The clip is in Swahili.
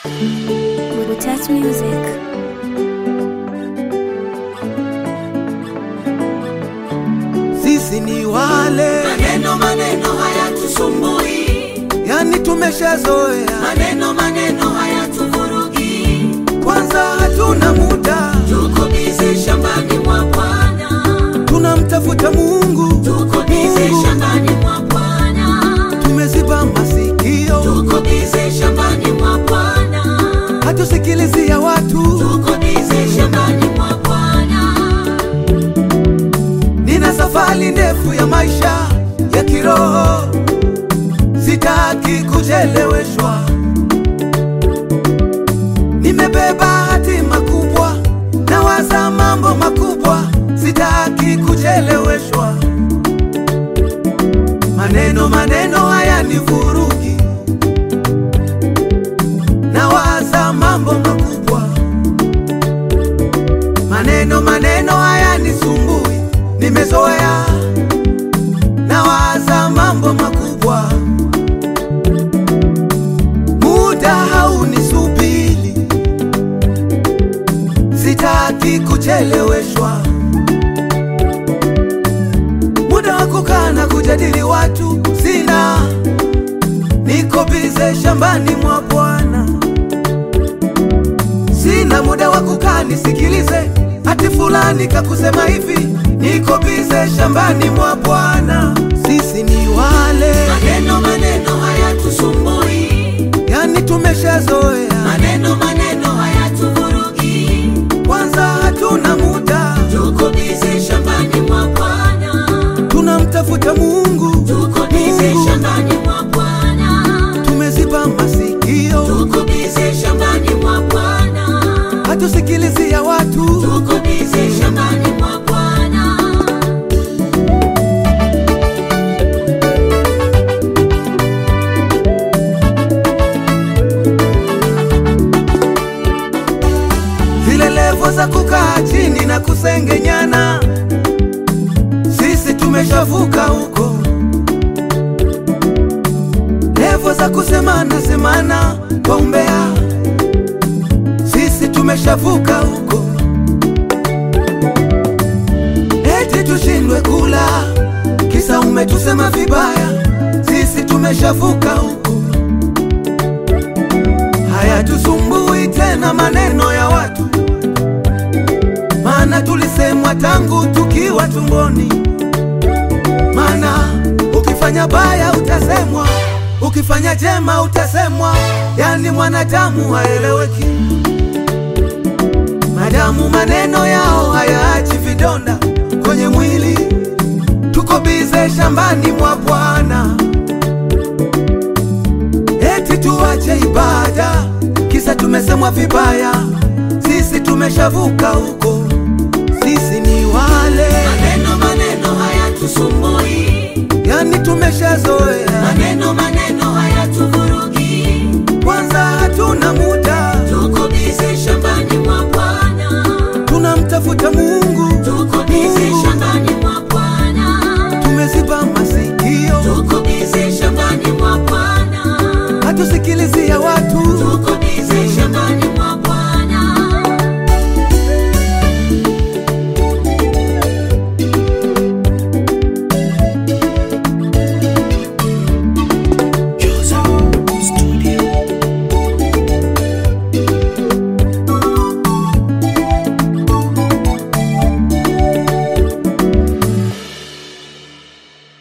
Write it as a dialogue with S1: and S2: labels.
S1: Burutas Music.
S2: Sisi ni wale
S3: Maneno maneno hayatusumbui,
S2: yani, tumeshazoea
S3: maneno maneno hayatuvurugi.
S2: kwanza, hatuna muda,
S3: Tuko bize shambani mwa Bwana,
S2: tunamtafuta Mungu.
S3: tuko bize
S2: Mungu.
S3: shambani mwa Bwana,
S2: Tumeziba masikio,
S3: tuko bize shambani mwa Bwana,
S2: hatusikilizia watu.
S3: tuko bize shambani mwa Bwana.
S2: Nina safari ndefu ya maisha ya kiroho, sitaki kucheleweshwa. Nimebeba hatima kubwa, nawaza mambo makubwa, sitaki kucheleweshwa. Maneno maneno haya ni vurugi, nawaza mambo makubwa maneno maneno haya ni sumbui, nimezoea nawaza mambo makubwa, muda haunisubiri, sitaki kucheleweshwa. Muda wa kukaa na kujadili watu sina, niko bize shambani mwa Bwana sina muda wa kukaa nisikilize hati fulani kakusema hivi, niko bize shambani mwa Bwana. Sisi ni wale
S3: Maneno maneno hayatusumbui,
S2: yani, tumeshazoea
S3: maneno maneno hayatuvurugi.
S2: kwanza, hatuna muda,
S3: Tuko bize shambani mwa Bwana,
S2: tunamtafuta Mungu.
S3: tuko bize
S2: Mungu.
S3: shambani mwa Bwana,
S2: Tumeziba masikio,
S3: tuko bize shambani mwa Bwana,
S2: hatusikilizia watu.
S3: tuko bize shambani mwa Bwana.
S2: zile levo za kukaa chini na kusengenyana, sisi tumeshavuka huko. Levo za kusemana semana kwa umbea, sisi tumeshavuka huko. Eti tushindwe kula kisa umetusema vibaya, sisi tumeshavuka huko. Hayatusumbui tena maneno ya watu, maana tulisemwa tangu tukiwa tumboni. Maana ukifanya baya utasemwa, ukifanya jema utasemwa, yani mwanadamu haeleweki. Madamu maneno yao hayaachi vidonda kwenye mwili, tuko bize shambani mwa Bwana eti tuache ibada kisa tumesemwa vibaya. Sisi tumeshavuka huko, sisi ni wale
S3: Maneno maneno hayatusumbui,
S2: yani, tumeshazoea
S3: maneno maneno hayatuvurugi.
S2: kwanza, hatuna muda,
S3: Tuko bize shambani mwa Bwana,
S2: tunamtafuta Mungu.
S3: tuko bize
S2: Mungu.
S3: shambani mwa Bwana,
S2: Tumeziba masikio,
S3: tuko bize shambani mwa Bwana,
S2: hatusikilizia watu.